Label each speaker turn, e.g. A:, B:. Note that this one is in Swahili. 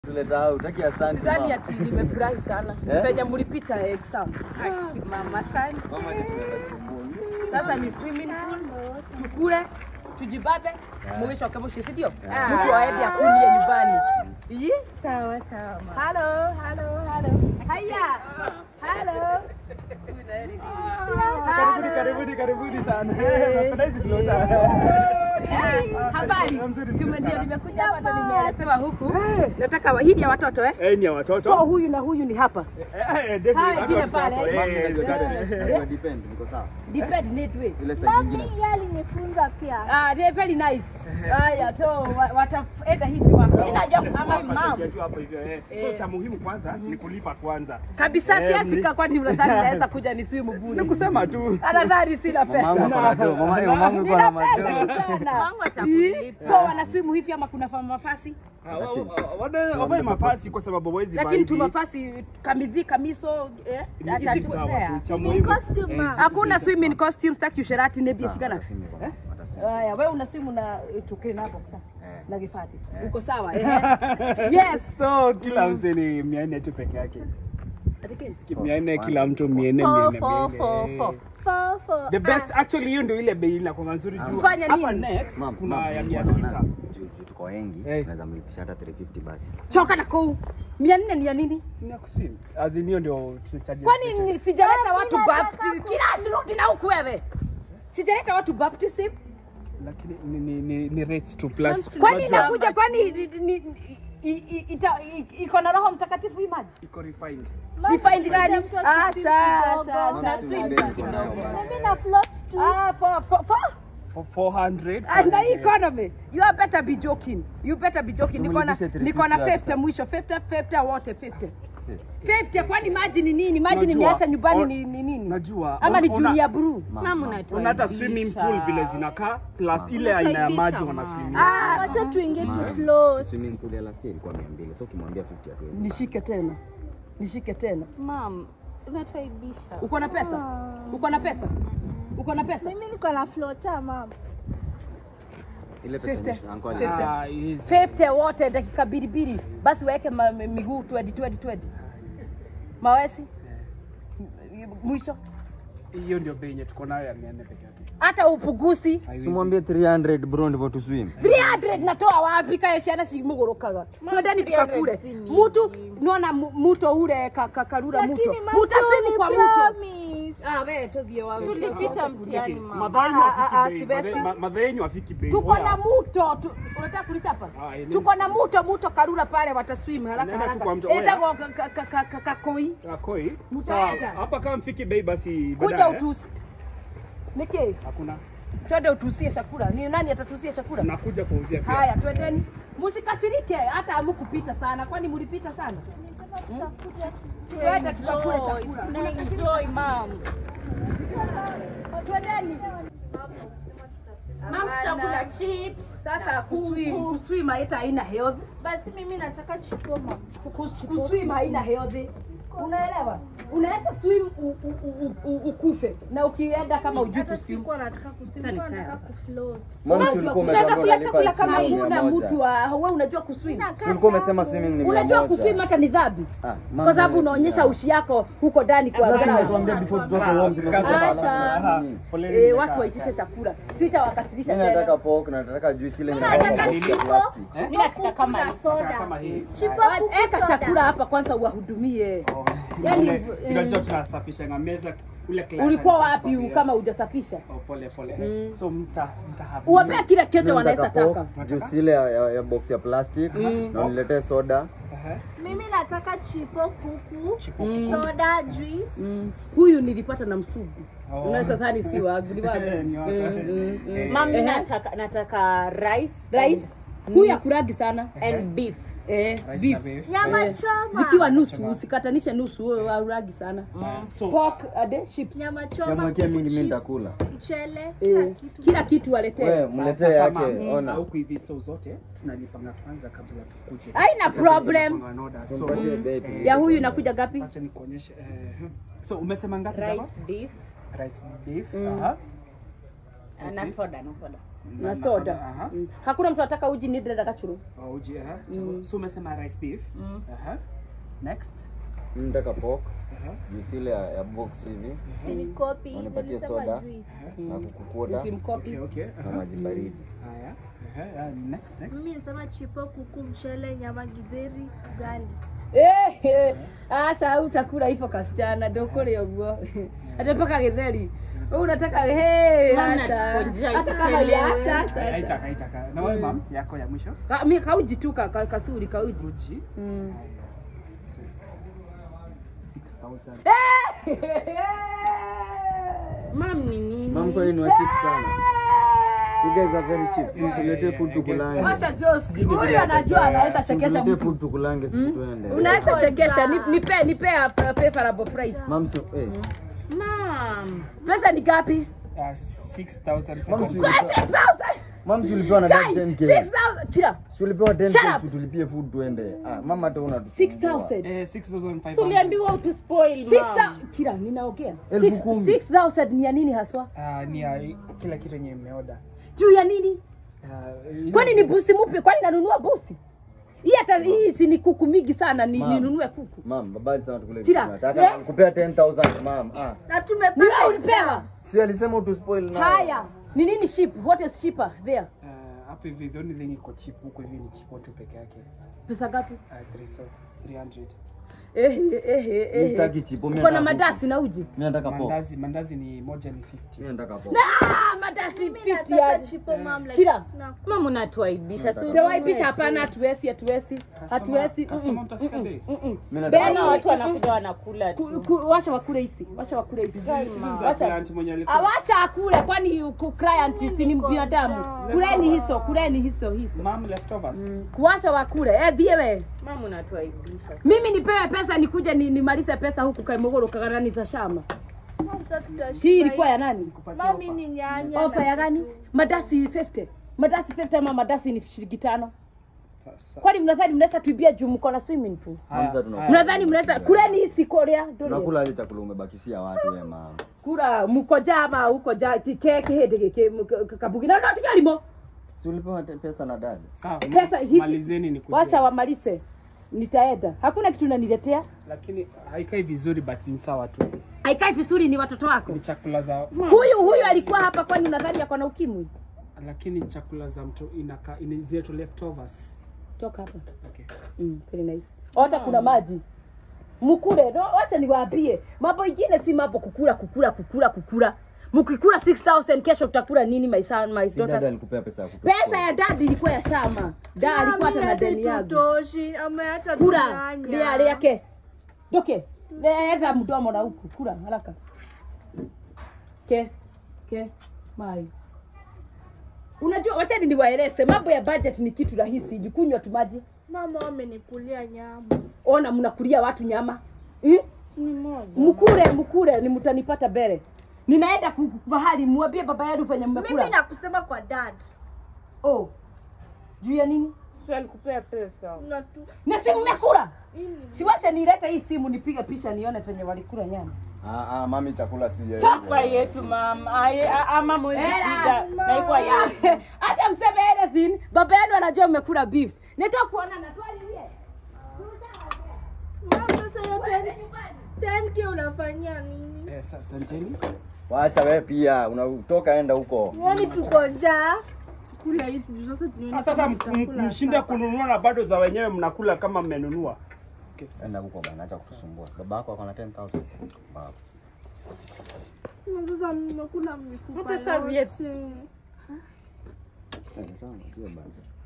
A: Tuleta out. Taki asante
B: Sidhani
A: mama.
B: ati nimefurahi sana
A: Eh?
B: penye mlipita exam.
C: Mama, asante.
A: Mama ndio tunaenda swimming.
B: Sasa ni swimming pool, tukule, tujibabe, mugishoke mushi, si ndio?
A: Yeah.
B: Mtu aende akulie nyumbani. Iyi?
C: Sawa sawa mama.
B: Hello, hello, hello. Haya. Hello.
D: Karibuni, karibuni, karibuni sana.
B: Eh.
D: Napenda hizi flota.
B: Habari.
D: Mzuri,
B: Tume
D: mzuri
B: ndio
D: sana.
B: nimekuja hapa hata nimeelezewa huku. Nataka wa- hii ni ya watoto eh?
D: Eh, ni ya
B: So
D: watoto.
B: huyu na huyu ni hapa.
D: Eh, eh, David,
B: Haya,
D: watu
B: ingine
D: watoto
B: pale,
D: wako.
B: eh.
D: Eh,
A: Mama ndio
D: eh,
A: tunaenda. Ina depend, niko sawa.
B: Depend need way.
A: Ile side nyingine.
E: Mami yeye alinifunza pia.
B: Ah, they very nice. Haya, to wa- wataenda hivi wako. Ninajua
D: Ama
B: kuswim
D: mama.
B: mom.
D: tu hapo hivyo, eh. So
B: Eh.
D: cha muhimu kwanza ni kulipa kwanza.
B: Kabisa
D: Eh,
B: siasi
D: mli-
B: kwani unadhani naweza kuja ni swim
D: Ni
B: bure.
D: kusema tu.
B: Anadhani sina
A: Mamangu
B: pesa.
A: ako na do. Mama, eh, mamangu ako
B: Nina
A: na
B: pesa
A: mado.
B: kijana.
C: Mungu atakulipa.
B: So wana swim hivi ama kuna fa- mafasi?
D: Ah, wa- wa- wana- Wavae mafasi kwa sababu hawezi vaa
B: Lakini tu
D: hivi.
B: mafasi kamidhi kamiso eh?
D: Ni
B: Isi-
D: kitu sawa tu, cha
E: Ni
D: muhimu.
E: costume,
D: Eh,
E: ma.
D: si-
B: Hakuna swimming costumes taki usherati nebi
A: Sawa,
B: shikana.
A: watasema kwa mama, watasema.
B: Haya, wewe una swim na tukio na boxa na gifati. Uko sawa eh? Yes.
D: So kila mse ni mia nne tu peke yake.
B: Atike.
D: Mia nne kila mtu mia nne,
C: Four,
D: mia nne,
C: four,
D: mia
C: four,
D: nne.
C: four.
E: Four, four.
D: The best actually hiyo ndio ile bei inakuwa nzuri juu.
B: Mfanya
D: Hapa
B: nini?
D: next
A: Mama,
D: kuna
A: mama,
D: ya mia
A: unaona,
D: sita.
A: juu- juu tuko wengi,
D: Eh.
A: tunaweza mlipisha hata 350 basi.
B: Choka na kou. Mia nne ni ya nini?
D: Sina kuswim. As in hiyo ndio tunacharge.
B: Kwani ni- sijaleta watu
E: Mimi nataka
B: baptism kila shuruti na huku wewe. Sijaleta watu baptism.
D: Lakini ni ni ni, ni rates to plus.
B: Kwani
D: Unajua,
B: inakuja kwani ni- ni- ni- i- i- ita- i- iko na Roho Mtakatifu hii maji?
D: iko refined.
E: Mami,
B: Refined gani?
E: mtu
B: Ah,
E: akipita
B: cha
E: kidogo.
B: cha cha
A: Swim
B: cha,
A: basic
B: cha.
A: nao basi.
E: Mimi na float tu.
B: Ah, for for for
D: For 400.
B: and the economy. You are better be joking. You better be joking.
A: So
B: Niko na
A: mlipishe
B: niko na
A: 350
B: 50 mwisho 50 50 wote 50. 50 kwani maji ni nini? Maji
D: Unajua,
B: nimeacha nyumbani
D: on-
B: ni ni nini?
D: Najua.
B: Ama ni
D: Ona-
B: Junior Brew?
C: Mama
D: Una hata
C: unatuaibisha.
D: swimming pool vile zinakaa plus ile aina ya maji wana swimming.
B: Ah,
E: Wacha tuingie tu
A: Mama,
E: float.
A: Swimming pool ya last year ilikuwa 200. So ukimwambia 50 hatuwezi.
B: nishike tena. Nishike tena.
C: Mam, unatuaibisha.
B: Uko na pesa? Uko na pesa? Uko na pesa?
E: Mimi niko na floater mama.
A: Ile pesa
B: 50.
A: mwisho uncle
B: Fifty.
A: alinipa.
D: Ah, easy.
B: 50 wote dakika mbili mbili, basi waweke ma- mi- miguu 20 20 20 mawesi M- mwisho,
D: Hiyo ndio bei yenye tuko nayo ya 400 peke yake.
B: hata upugusi
D: Haiwezi.
A: Simwambie 300 bro ndivyo tu swim.
B: 300 natoa wapi? Kaya ciana cimugorokaga twendeni
C: 300
B: tukakure
C: si nyingi.
B: mutu nona mu- muto ure ka- ka- karura muto
E: Lakini mama,
B: mutaswimu kwa muto
E: promise.
B: Ah, we tuthie wa
C: Tulipita mtihani mama.
D: Madhaenyu
B: Ah, ah, ah,
D: hafiki bei.
B: sivesi.
D: Madhe- Madhaenyu hafiki bei.
B: tuko
D: Oya.
B: na muto tu- unataka kulichapa
D: Ah, eneni.
B: tuko na muto muto karura pale wataswim haraka
D: Nenda tu
B: haraka
D: kwa mto,
B: etagwo ka- ka- ka- ka- ka- kakoi
D: Akoi.
B: Mtaenda.
D: Sawa. Hapa kama mfiki bei basi
B: kuja
D: baadaye.
B: utusi niki
D: Hakuna.
B: twende utusie chakula ni nani atatusia chakula
D: Nakuja kuuzia pia.
B: haya twendeni musikasirike hata amukupita sana kwani mulipita sana twende tutakule chakula
C: Tunaenjoy mam.
B: twendeni
C: Mam, tutakula chips.
B: sasa kuswim kuswim haita haina health
E: Basi mimi nataka chipo mama.
B: Kus- kuswim haina health unaelewa unaweza swim u- u- u- u- ukufe na ukienda kama ujui
E: Hata
B: kuswim
E: sikuwa nataka kusema, nilikuwa nataka kufloat.
A: Mom, si
B: Unajua,
A: ulikuwa
B: tunaweza
A: umetuambia
B: kula chakula
A: unalipa
B: kama
A: shilingi mia
B: hakuna
A: moja.
B: mtu wa wewe unajua kuswim
A: Si ulikuwa umesema swimming ni mia
B: unajua
A: moja.
B: kuswim hata ni dhambi
A: Ah, mama,
B: kwa sababu unaonyesha ushi yako huko ndani kwa
A: Sasa
B: ground.
A: nimetuambia before tutoke home tumesema
B: Acha.
A: alafu.
D: Poleni
B: Eh,
D: nimekaa.
B: watu waitishe chakula sitawakasirisha
A: Mimi nataka
B: tena
A: pork na nataka juice ile
E: Mimi
A: inakuwa
E: nataka
A: box ya
E: chipo.
A: plastic.
C: Mimi nataka kama
E: na
C: hii.
E: soda.
D: Kama hii.
E: Chipo
B: Wacha-
E: kuku
B: eka
E: soda.
B: chakula hapa kwanza uwahudumie
D: Oh.
B: Yaani,
D: Ule-
B: eh,
D: Unajua tunasafisha nga meza ule class
B: ulikuwa
D: alikuwa
B: wapi
D: sababu ya-
B: kama hujasafisha
D: Oh, pole pole. So mta mtahabia.
B: uwapea kile kecho
A: Mimi
B: wanaweza
A: nataka
B: taka
A: pork, juice ile ya, ya, ya box ya plastic na uniletee soda.
D: Aha.
E: Mimi nataka chipo kuku,
D: Chipo
E: soda, juice.
B: Mm. huyu nilipata na msugu
D: Oh.
B: unaweza dhani si wangu ni wangu
D: Ni wako.
B: Mm, mm, mm.
D: Eh.
C: Mam,
B: Ehe.
C: nataka nataka rice.
B: rais huyu akuragi sana
C: and beef.
B: eh,
D: Rice na
B: beef
D: beef.
E: Nyama
B: Eh,
E: choma.
B: zikiwa nusu usikatanishe nusu wewe auragi sana
D: So
B: pork ade chips
E: Nyama choma.
A: Siamwekee mingi mimi
E: chips,
A: nitakula.
E: Mchele, kila
B: eh,
E: kitu.
B: kila kitu waletee
A: Wewe mletee
D: sasa
A: yake,
D: ma-
A: ona.
D: huku hivi so zote tunalipanga kwanza kabla tukuje.
B: Haina problem.
D: Tunapanga order. So
A: Tumpatie bei tu.
B: ya huyu inakuja gapi
D: acha nikuonyeshe. eh, So umesema ngapi sasa?
C: Rice, beef.
D: Rice beef. Aha.
C: Na soda, na soda.
B: na
D: na
B: soda
D: aha.
B: mm. hakuna mtu anataka uji ni dada kachuru
D: Oh, uji, aha. So umesema rice beef. Aha. Next.
A: Mimi nataka pork.
D: Aha.
A: Juice ile ya ya box hivi
E: Sinikopi.
A: Wanipatie
E: Nilisema
A: soda.
E: juice.
A: na kukukuota
B: usimkopi
D: Okay, okay.
A: na
D: Aha.
A: maji baridi.
D: Haya. Aha. ah, Next, next.
E: Mimi nilisema chipo, kuku, mchele, nyama, githeri, ugali.
B: Eh, eh, acha utakula hivyo kasichana ndũkũrĩa ũguo ate mpaka gĩtheri Wewe unataka hey,
C: Mama
B: acha
C: natukonjea
B: hata kama
C: isichelewe.
B: ya acha acha
D: Haitaka,
B: acha
D: haitaka. Na wewe mam, yako ya mwisho.
B: Ka- mi kauji tu ka, ka, kasuri kauji
D: Uji.
B: mm.
D: Haya. 6000.
C: Mam ni nini?
A: Mam kwani ni wa cheap sana. You guys are very cheap. Si tuletee food tukulange.
B: Acha Jos, huyu anajua anaweza
A: Si
B: shekesha
A: tuletee
B: mtu.
A: food tukulange sisi tuende.
B: Unaweza shekesha, ni- nipe nipe a fa- favorable price.
A: Mam so eh.
C: Mam.
B: Pesa ni ngapi?
D: Uh, 6000.
A: Mam si
B: Kwa
A: ulipewa-
B: 6000.
A: Mam si ulipewa na
B: Guy,
A: 10k.
B: 6000. Chira.
A: Si ulipewa 10k
B: Shut up.
A: si tulipie food tuende. Ah, mama hata una
B: 6000.
D: Eh, 6500.
C: Tuliambiwa utu spoil
B: 6000.
C: mam.
B: Chira, ninaongea.
A: Elfu
B: Six-
A: kumi.
B: 6000 ni ya nini haswa?
D: Ah, ni ya kila kitu yenye mmeoda.
B: Juu ya nini?
D: Ah, ile-
B: Kwani ni busi mupi? Kwani nanunua busi? Hii hata hii si ni kuku mingi sana ni,
A: Mama.
B: ninunue kuku.
A: Mam, baba sana tukule.
B: Tira,
A: Nataka
B: eh?
A: kupea 10000 mam. Ah.
E: Na
B: Ni
E: tumepata
B: wewe ulipewa.
A: Si alisema utu spoil na.
B: Haya. Ni nini ship? What is cheaper there?
D: Ah, hapa hivi the only thing iko cheap huko hivi ni chipo tu peke yake.
B: Pesa ngapi?
D: Ah, 300. 300.
B: Eh eh eh eh.
A: Mimi sitaki chipo mimi.
B: Uko na
A: nataka
B: madasi na uji?
A: Mimi nataka pork.
D: Mandazi, mandazi ni moja ni 50.
A: Mimi nataka pork.
B: Ah, madasi 50
E: nataka
B: ya.
E: chipo, mom, like,
B: Chira.
E: na-
C: Mam unatuaibisha. si
B: Tawaibisha hapana, hatuwezi, hatuwezi. Hatuwezi.
D: Customer
B: mm-mm,
D: mtafika
B: mm-mm,
D: bei?
B: mm-mm.
A: Mimi
B: Bei-
A: nataka
C: Naona watu wanakuja wanakula
B: Ku-
C: tu.
B: ku- Washa wakule hisi. Washa wakule hisi.
D: Za
B: Washa.
D: client mwenye alikuwa.
B: Awasha akule kwani ku- client si ni
E: niko
B: binadamu.
E: njaa.
B: Kuleni hiso, kuleni hiso hiso.
D: Mom leftovers.
B: Kuwasha wakule. Eh, dhie we.
C: Mam unatuaibisha.
B: Mimi nipewe pesa nikuje ni, nimalize pesa huku Kaimogoro kagarani za shamba.
E: Mom, sasa tutashiba
B: Hii ilikuwa
E: hii.
B: ya nani?
E: Mami ni nyanya.
B: Ofa
E: na
B: ya gani?
E: kitu.
B: Madasi 50. Madasi 50 ama madasi ni shilingi tano.
D: Sasa.
B: Kwani mnadhani mnaweza tuibia juu mko na swimming pool?
D: Haya,
A: Mamza tunakula.
D: haya.
B: Mnadhani mnaweza kuleni hii sikoria?
A: Tunakula ile chakula umebakishia watu wewe mama.
B: Kura muko jama huko ja kike kihede kike kabugi na ndio tigalimo.
A: Si ulipewa te- pesa na dadi?
D: Sawa.
B: Pesa hizi
D: Malizeni ni
B: wacha wamalize. Nitaenda. Hakuna kitu unaniletea.
D: Lakini haikai vizuri but ni sawa tu.
B: Haikai vizuri ni watoto wako.
D: Ni chakula za
B: Huyu huyu alikuwa hapa kwani unadhani ako na ukimwi?
D: lakini ni chakula za mtu inaka ini zetu leftovers.
B: Toka hapa.
D: Okay.
B: Mm, very nice. Hata kuna maji. Mkule, no, wacha niwaambie. Mambo ingine si mambo kukula kukula kukula kukula. Mkikula 6000 kesho tutakula nini my son my
A: Si dada
B: daughter?
A: alikupea pesa ya kutoa.
B: Pesa ya dadi ilikuwa ya shama. Da alikuwa hata na
E: Mami,
B: deni yangu.
E: hatutoshi, ameacha
B: Kula,
E: nyanya.
B: lea leke. Doke. Leta mdomo na huku. Kula haraka. Ke. Ke. Mai. Unajua wachani niwaeleze mambo ya budget ni kitu rahisi. Jikunywa tu maji.
E: Mama wamenikulia nyama.
B: Ona mnakulia watu nyama. Hmm?
C: Ni moja.
B: mkule mkule ni mtanipata mbele ninaenda ku- ku- mahali mwambie baba yenu venye mmekula
E: Mimi nakusema kwa dad.
B: oh juu ya nini
C: Si alikupea pesa.
E: Na tu
B: na si mmekula
E: hii ni
B: siwashe nilete hii simu nipige picha nione venye walikula nyama
A: Ah ah, mami chakula si yeye.
C: Chapa yetu mam. Aye, a- ama mwezi
B: Era.
C: kuja. Na ikuwa yetu.
B: hata mseme anything baba yenu anajua mmekula beef nitoa kuona na twalilie
E: Mama, sasa hiyo 10 10k unafanyia nini?
D: Eh, sa- asanteni.
A: Wacha wewe pia unatoka enda huko.
E: Yaani tuko njaa. Kula hizi juu sasa tunaona
D: Sasa hata
E: kama
D: m-
E: tutakula
D: m- mshinde
E: sapa.
D: kununua na bado za wenyewe mnakula kama mmenunua. Okay, sasa.
A: Enda huko bana, acha kukusumbua. Baba yako ako na 10000. Baba.
E: Na Sasa mmekula mifupa
C: Hata serviette.
E: yote.
A: Eh, sawa, sio bana.